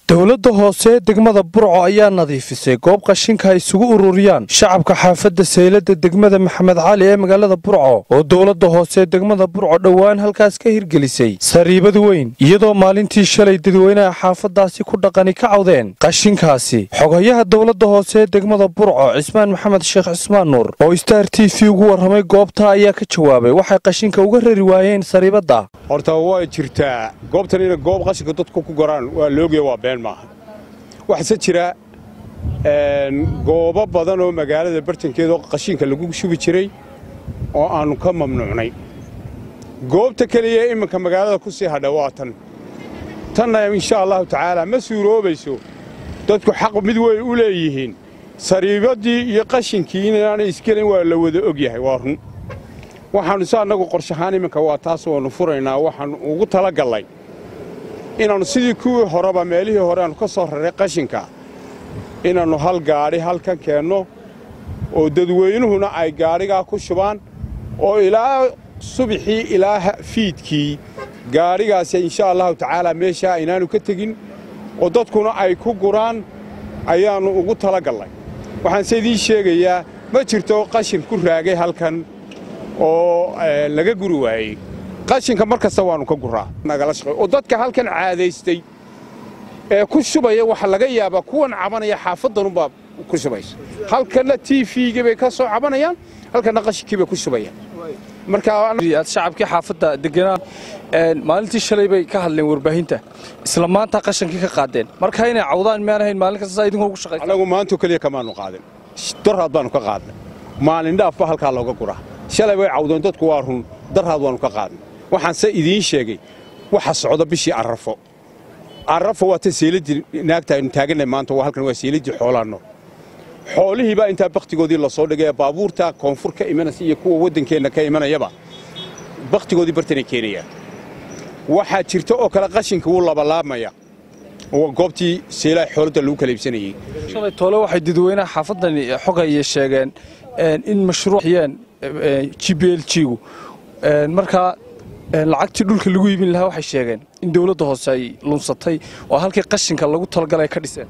dowladda hoose degmada burco ayaa nadiifisay goob qashinka ay isugu ururiyaan shacabka xaafadda saylada degmada maxamed cali ee magaalada burco oo dowladda hoose degmada burco dhowaan halkaas ka hirgelisay sariibad weyn iyadoo maalintii shalay dadweynaha xaafaddaasi ku dhaqani ka cawdeen qashinkaasi xogayaha dowladda hoose degmada burco cismaan maxamed sheekh cismaan nuur oo star t v ugu warramay goobta ayaa ka jawaabay waxay qashinka uga rari waayeen sariibadda horta way jirtaa goobtan inay goob qashinka dadku ku goraan waa loogiya waa been maaha waxaase jira goobo badan oo magaalada bartankeeda oo qashinka lagu shubi jiray oo aannu ka mamnuucnay goobta keliya iminka magaalada ku sii hadha waa tan tanna insha allahu tacaala ma suuroobayso dadku xaq mid way u leeyihiin sariibaddii iyo qashinkii inaanay iskelin waa la wada og yahay waa run waxaannu se annagu qorshahaan iminka waa taas waannu furaynaa waxaannu ugu tala gallay inaannu sidii kuwii horeba meelihii hore aannu ka soo raray qashinka inaannu hal gaadhi halkan keenno oo dadweynuhuna ay gaadhigaa ku shubaan oo ilaa subixii ilaa fiidkii gaadhigaasi insha allahu tacaala meeshaa inaannu ka tegin oo dadkuna ay ku guraan ayaannu ugu tala gallay waxaanse idiin sheegayaa ma jirto qashin ku raagay halkan oo laga guri waayey qashinka mar kasta waannu ka guraa oo dadka halkan caadaystay ee ku shubaya waxa laga yaabaa kuwan cabanaya xaafaddanunbaa ku shubaysa halkanna t v-gii bay ka soo cabanayaan halkanna qashinkii bay ku shubayaan aad shacabkii xaafadda deganaa maalintii shalay bay ka hadleen warbaahinta isla maanta qashankii ka qaadeen marka inay cawdaan miyaan ahayn maalin kasta idinkoo ugu shaqaysa anagu maanto keliya kamaannu qaadin darhaad baannu ka qaadnay maalin dhaafba halkaa looga guraa shalay bay cawdeen dadku waa run darhaad waannu ka qaadnay waxaanse idiin sheegay waxa socda bishii arrafo arrafo waa ta seeladdii naagta aynu taaganay maanta waa halkan waa seeladdii xoolaanno xoolihii baa intaa bakhtigoodii la soo dhigaya baabuurta koonfur ka imanaysa iyo kuwa waddankeenna ka imanayaba bakhtigoodii bartanay keenayaan waxaa jirta oo kale qashinka wuu labalaabmaya oo goobtii seelaha xooladda lagu kala iibsanayey shalay toole waxay dadweynaha xaafaddani xogaya sheegeen in mashruuciyeen g b l g-gu markaa lacagtii dhulka lagu iibin lahaa waxay sheegeen in dowladda hoose ay lunsatay oo halkii qashinka lagu talagalay ka dhiseen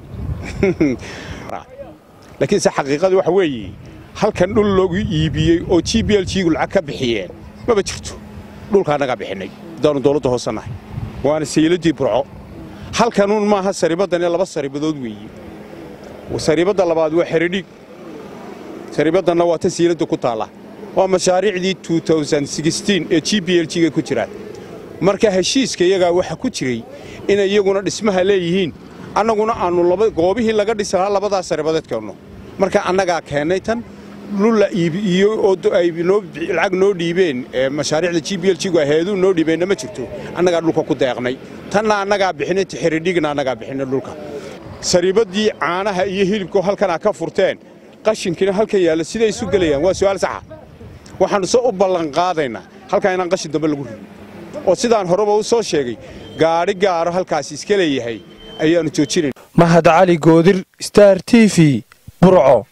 laakiinse xaqiiqada waxa weeye halkan dhul loogu iibiyey oo g b l g-gu lacag ka bixiyeen maba jirto dhulka annagaa bixinnay haddaannu dowladda hoose nahay waana sayladdii burco halkanuun maaha sariibaddan ee laba sariibadood weeye sariibadda labaad waa xeredhiig sariibaddanna waa ta sayladda ku taalla waa mashaariicdii ee g b l g-ga ku jiraan marka heshiiska iyagaa waxa ku jiray inay iyaguna dhismaha leeyihiin annaguna aannu goobihii laga dhisanaa labadaa sariibadeed keenno marka annagaa keennay tan lulla iibiyo oo ay lacag noo dhiibeen mashaariicda g b l g-gu aheeduu noo dhiibeenna ma jirto annagaa dhulka ku deeqnay tanna annagaa bixinay xeredhigna annagaa bixinay dhulka sariibaddii caanaha iyo hilibku halkanaa ka furteen qashinkiina halkan yaalla siday isu gelayaan waa su'aal saxa waxaannu se u ballanqaadaynaa halkaa inaan qashin dambe lagu ridin oo sidaan horeba u soo sheegay gaadhi gaaro halkaasi iska leeyahay ayaannu joojinayn mahad cali goodir star t v burco